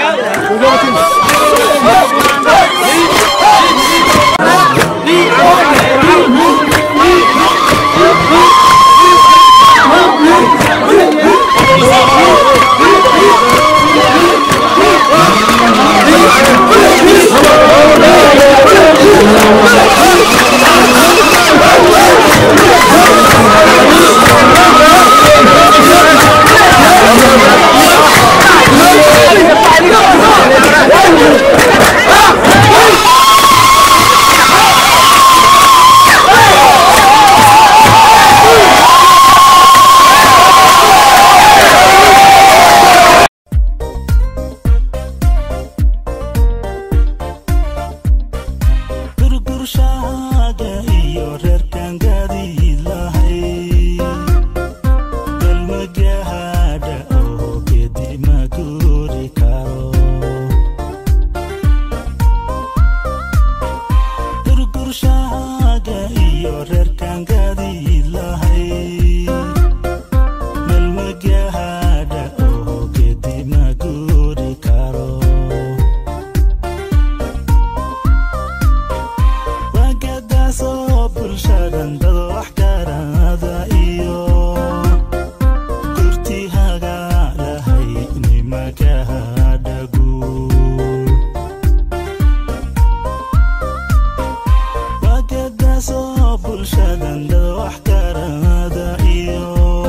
gurgurshaaga iyo reerkan gaadiilahay galmagaadha oo gedi ma guuri karo gurgurshaaga iyo reerkan gaadiilahay galmagaadha oo gedi ma guuri karo wagadaasoo bulshadan dad wax garada iyo gurtihaga lahay nimagahadhagu wagadaasoo bulshadan dad wax garada iyo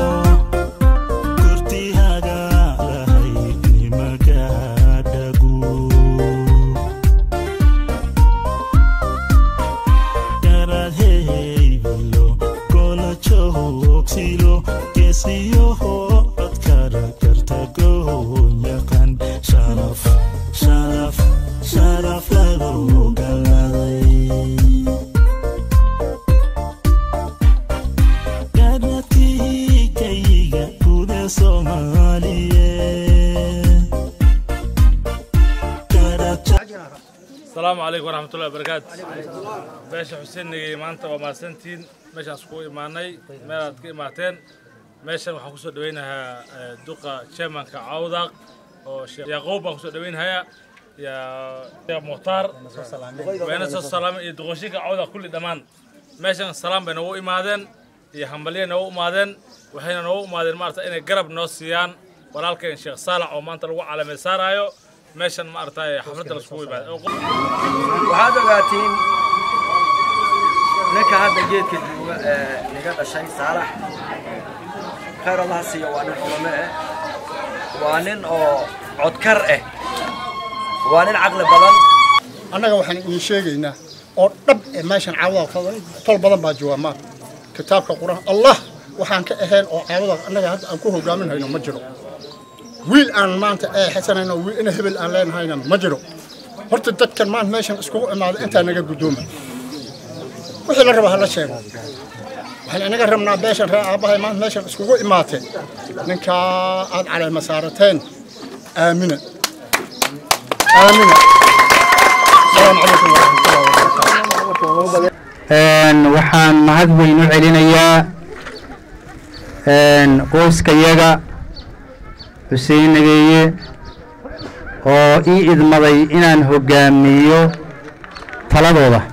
gurtihaga lahay nimagahadhagu garaadheybalo gola joogsilo geesiyoho codkara karta goon yaqaan sharaf sharaf sharaf lagu galaday garadkayga guda soomaaliyeed asalaamu calaykum waraxmatullahi wabarakaatu beesha xuseen negey maanta waa mahadsantihiin meeshaan iskugu imaanay meelaad ka imaateen meeshan waxaan kusoo dhaweynahaa eh, duqa chairmanka cawdaq oo sheekh yaquub baan kusoo dhaweynhayaa iyo sheekh mukhtaar wayna soo salaamay iyo duqoshinka cawdaq kulli dhammaan meeshan salaam bay noogu imaadeen iyo hambalye noogu imaadeen waxayna noogu imaadeen maarata inay garab noo siiyaan walaalkeen sheekh saalax oo maanta lagu calaamay saaraayo meeshan maaragtay xafladda laiskugu imaada waxaad ogaatiin ninka hadda geedka jooga ee niga dhashay saalax khayr allaha siiya waa nin culame eh waa nin oo codkar ah waa nin caqli badan annaga waxaan idiin sheegaynaa oo dhab ee meeshan caawada tol badan baa jawaamaan kitaabka qur-aan allah waxaan ka ahayn oo caawada annaga hadda aan ku hogaaminhayno ma jiro wiil aan maanta ee xasanayno wiil ina hebel aan leenahayna ma jiro horta dadkan maanta meeshan iskugu imaada intaa naga guddooma wixii la raba ha la sheego waxaan inaga rabnaa beeshan reer aabbahay maanta meeshan iskugu imaatee ninkaa aad caleema saarateen aamina aamina السلام عليكم ورحمة الله وبركاته Een, waxaan mahad weyn u celinayaa een, qoyskayaga xuseen nageeye oo ii idmaday inaan hoggaamiyo taladooda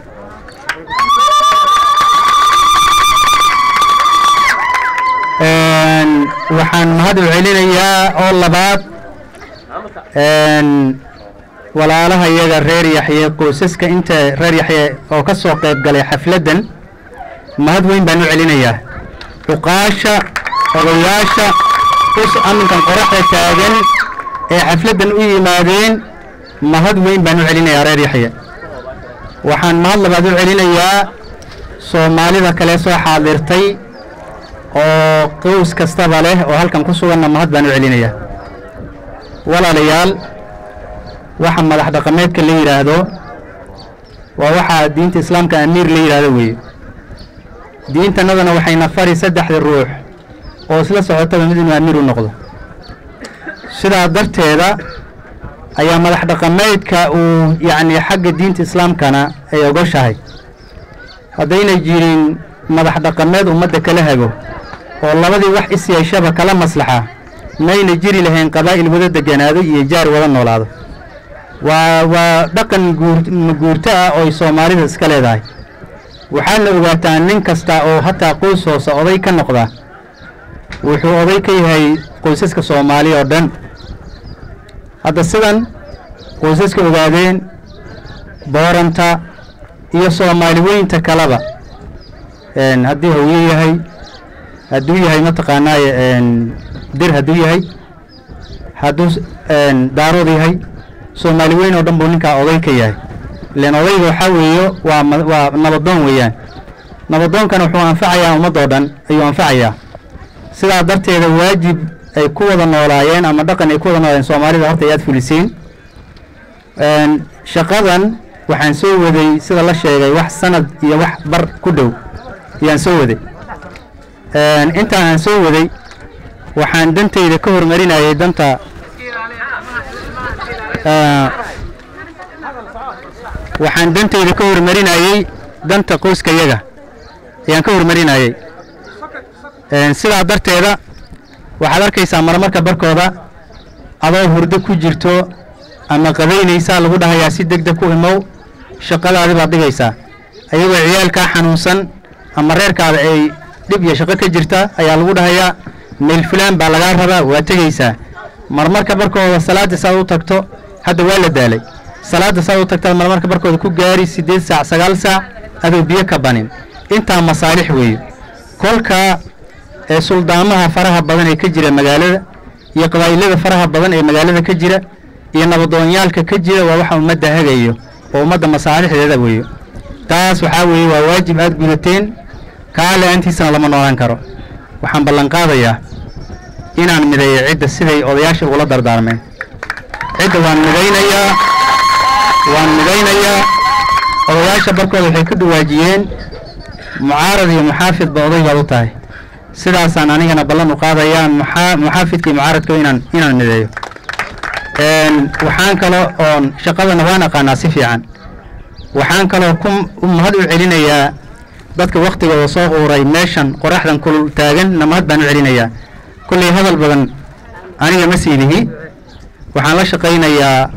Een, waxaan mahad u celinayaa oo labaad een, walaalaha iyaga reer yaxye qoysaska inta reer yaxye oo ka soo qayb galay xafladdan mahad weyn baan u celinayaa cuqaasha odayaasha us aminkan qoraxda taagan ee xafladdan u yimaadeen mahad weyn baan u celinayaa reer yaxye waxaan mahad labaad u celinayaa soomaalida kale soo xaadirtay oo qoys kastaba leh oo halkan ku suganna mahad baan u celinayaa walaalayaal waxa madax dhaqameedka la yidhaahdo waa waxaa diinta islaamka amiir la yidhaahdo weeye diintanadana waxayna fari saddexda ruux oo isla socotaba mid inuu amiir u noqdo sidaa darteeda ayaa madax dhaqameedka uu yacni xagga diinta islaamkana ay ogoshahay haddayna jirin madax dhaqameed ummadda kala hago oo labadii wax is yeeshaba kala maslaxa mayna jiri lahayn qabaa'il wada deganaado iyo jaar wada noolaado waa waa dhaqan guur guurto ah oo ay soomaalida iska leedahay waxaadna ogaataa nin kasta oo hataa qoys hoose oday ka noqda wuxuu oday ka yahay qoysaska soomaali oo dhan hadda sidan qoysaska ogaadeen booranta iyo soomaali weynta kaleba een, haddii hawye yahay hadduu yahay mataqaanaaye een, dir hadduu yahay hadduu s- een, daarood yahay soomaali weyn oo dhan buu ninkaa oday ka yahay ileen odayga waxaa weeyo waa ma- waa nabadoon weeyaan nabadoonkana wuxuu anfacayaa ummadoo dhan ayuu anfacayaa sidaa darteeda waajib ay ku wada noolaayeen ama dhaqan ay ku wada noolaayeen soomaalida horta ayaad fuliseen Een, shaqadan waxaan soo waday sida la sheegay wax sanad iyo wax bar ku dhow ayaan soo waday Een, intaan aan soo waday waxaan dantayda ka hormarinayay danta Ah, waxaan dantayda ka hormarinayay danta qoyskayaga ayaan ka hormarinayay Een, sidaa darteeda waxaad arkaysaa marmarka barkooda adoo hurdo ku jirto ama qadaynaysaa lagu dhahayaa si deg deg ku imow shaqadaadi baad dhigaysaa ayagoo ciyaalkaa xanuunsan ama reerkaada ay dhib iyo shaqo ka jirta ayaa lagu dhahayaa meel fulaan baa lagaa rabaa waa tegaysaa marmarka barkooda salaada saad u tagto hadda waa la daalay salaada saad u tagtaad marmarka barkooda ku gaari siddeed saac sagaal saac adoo biyo ka banin intaa masaalix weeye kolka ee suldaamaha faraha badan ee ka jira magaalada iyo qabaa'ilada faraha badan ee magaalada ka jira iyo nabadoonyaalka ka jira waa waxa ummadda hagayo oo ummadda masaalixdeeda weeyo taas waxaa weeye waa waajib aad gudateen kaa la-aantiisana lama noolaan karo waxaan ballan qaadayaa inaan mideeyo cidda siday odayaasha ugula dardaarmeen cidda waan midaynayaa waan midaynayaa odayaasha barkooda waxay ka dhawaajiyeen mucaarad iyo muxaafidba oday baad u tahay sidaasaan anigana ballan u qaadayaa muxaa muxaafidka iyo mucaaradka inaan inaan mideeyo Een, waxaan kaloo oon shaqadana waan aqaanaa si fiican waxaan kaloo ku u mahad u celinayaa dadka waktigooda soo quuray meeshan qoraxdan kulul taagan na mahad baan u celinayaa kolley hadal badan aniga ma siidihi waxaan la shaqaynayaa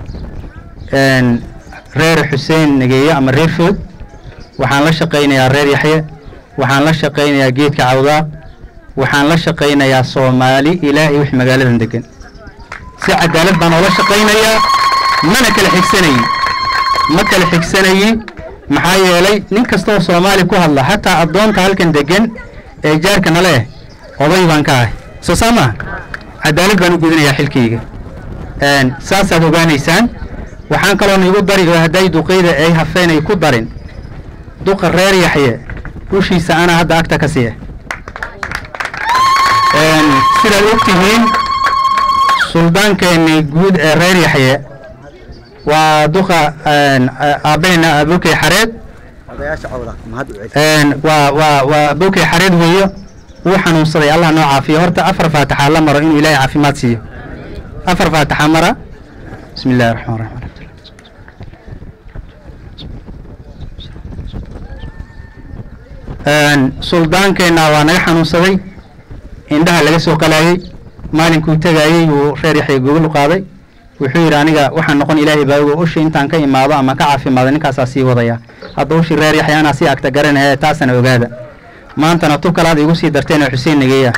een, reer xuseen negeeye ama reer food waxaan la shaqaynayaa reer yaxye waxaan la shaqaynayaa geedka cawdaaq waxaan la shaqaynayaa soomaali ilaahay wix magaaladan degan si cadaalad baan oola shaqaynayaa mana kala xigsanayi ma kala xigsanayi maxaa yeelay nin kasta oo soomaali ku hadla xataa addoonta halkan degan ee jaarka nale eh oday baan ka ahay soo saa maaha cadaalad baan u gudanayaa xilkayga Een, saasaad ogaanaysaan waxaan kaloon igu dari oo hadday duqeyda ay hafeen ay ku darin duqa reer yaxye ushiisa anaa hadda agta ka siiya Een, sidaad ogtihiin suldaankeenii guud ee reer yaxye waa duqa een, a- aabbaheena abokey xareed odayaasha cawda mahad u celi Een, waa waa waa abokey xareed weeyo wuu xanuunsaday allah noo caafiyo horta afar faataxa la maro inuu ilaahay caafimaad siiyo afar faataxa mara bismi illaahi raxmaan raxiim Een, suldaankeenna waa naga xanuunsaday indhaha laga soo qalaayey maalinkuu tegayey wuu reer yaxya gogol u qaaday wuxuu yidhi aniga waxaan noqon ilaahay baa ogo ushi intaan ka imaado ama ka caafimaado ninkaasaa sii wadaya hadda ushi reer yaxya anaa sii agta garanaya taasana ogaada maantana tu kalaad igu sii darteen oo xuseen negeeya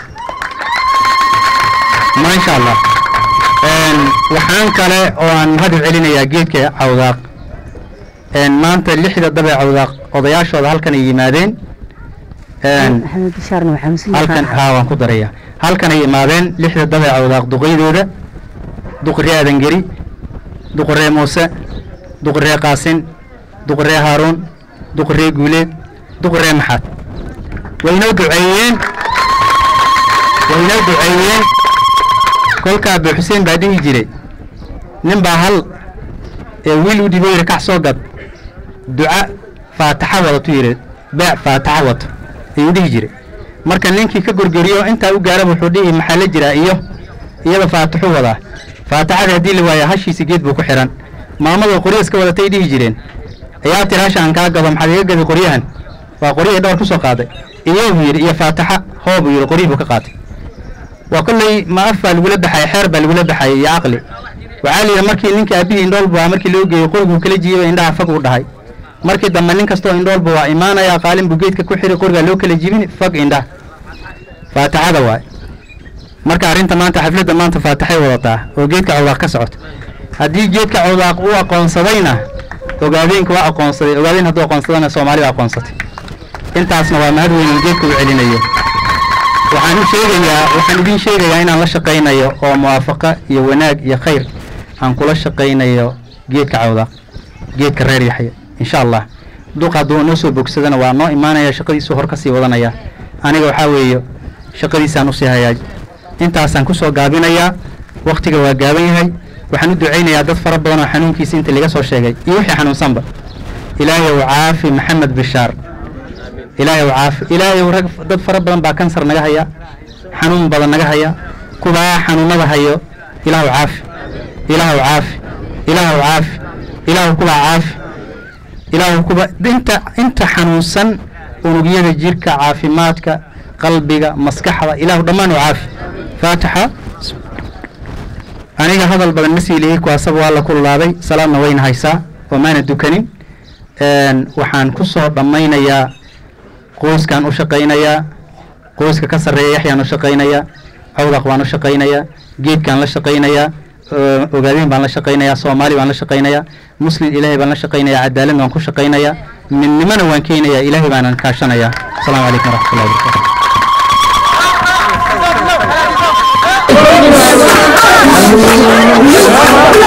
maasha allah Een, waxaan kale oo aan mahad u celinayaa geedka cawdaaq Een, maanta lixda dabe cawdaaq odayaashooda halkan ay yimaadeen Een, maxamed bishaarna waxaa muslim halkan haa waan ku daraya halkan ay imaadeen lixda dabe cawdaaq duqeydooda duqree adangeri duqree muuse duqree qaasin duqree haaruun duqree guuleed duqree maxaad way inoo duceeyeen way inoo duceeyeen kolkaa abu xuseen baa dhihi jiray nin baa hal ee wiil u dhibo yidhi kax soo gad duca faataxa wadato yidhi beec faataxa wato ayuu dhihi jiray marka ninkii ka gorgoriyo intaa u gaaraba wuxuu dhihi maxaa la jiraa iyo iyada faataxu wadaa faataxada haddii la waayo hashiisa geed buu ku xihan maamada qoryo iska wadatay dhihi jireen ayaa tiri hasha aan kaa gado maxaad iga gadi qoryahan waa qoryahii dhowr ku soo qaaday iyo buu yidhi iyo faataxa hoo buu yidhi qoryihii buu ka qaatay waa kolley ma af baa lagula baxay xeer baa lagula baxay iyo caqli waxaa la yidhi markii ninka aabihii indhoolbu waa markii loo geeyey qoriguu kala jiibay indhaha fag uu dhahay markii dambe nin kastoo indhoolba waa imaanaya qaalin buu geedka ku xiri qorigaa loo kala jibin fag indhaha faataxada waay marka arrinta maanta xafladda maanta faataxay wadataa oo geedka cawdaaq ka socota haddii geedka cawdaaq uu aqoonsadayna ogaadeenka waa aqoonsaday ogaadeen hadduu aqoonsadana soomaali waa aqoonsatay intaasna waa mahad weyn uu geedka u celinayo waxaan u sheegayaa waxaan idin sheegayaa inaan la shaqaynayo oo muwaafaqa iyo wanaag iyo khayr aan kula shaqaynayo geedka cawdaaq geedka reer yaxya insha allah duq hadduu noo soo bogsadana waa noo imaanaya shaqadiisu hor ka sii wadanaya aniga waxaa weeye shaqadiisaan usii hayaa intaasaan kusoo gaabinayaa wakhtiga waa gaaban yahay waxaan u ducaynayaa dad fara badan oo xanuunkiisa inta laga soo sheegay iyo wixii xanuunsanba ilaahay ow caafi maxamed bishaar ilaahay ow caafi ilaahay ow rag dad fara badan baa kansar naga haya xanuun badan naga haya kubaa xanuunada hayo ilaahu caafi ilaahu caafi ilaahu caafi ilaahu kubaa caafi ilaahu kuba inta inta xanuunsan unugyada jirka caafimaadka qalbiga maskaxda ilaahu dhammaan u caafi faatixa aniga hadal badan ma sii lihii kuwaasaba waa la kululaaday salaadna wayna haysaa oo maana dukanin waxaan ku soo dhammaynayaa qoyskaan u shaqaynayaa qoyska ka sarreeya yaxyaan u shaqaynayaa cawdaq baan u shaqaynayaa geedkaan la shaqaynayaa ogaadeen baan la shaqaynayaa soomaali baan la shaqaynayaa muslim ilaahay baan la shaqaynayaa cadaalad baan ku shaqaynayaa midnimana waan keenayaa ilaahay baanan kaashanayaa asalaamu calaykum waraxmatullahi wabarakatu Thank you.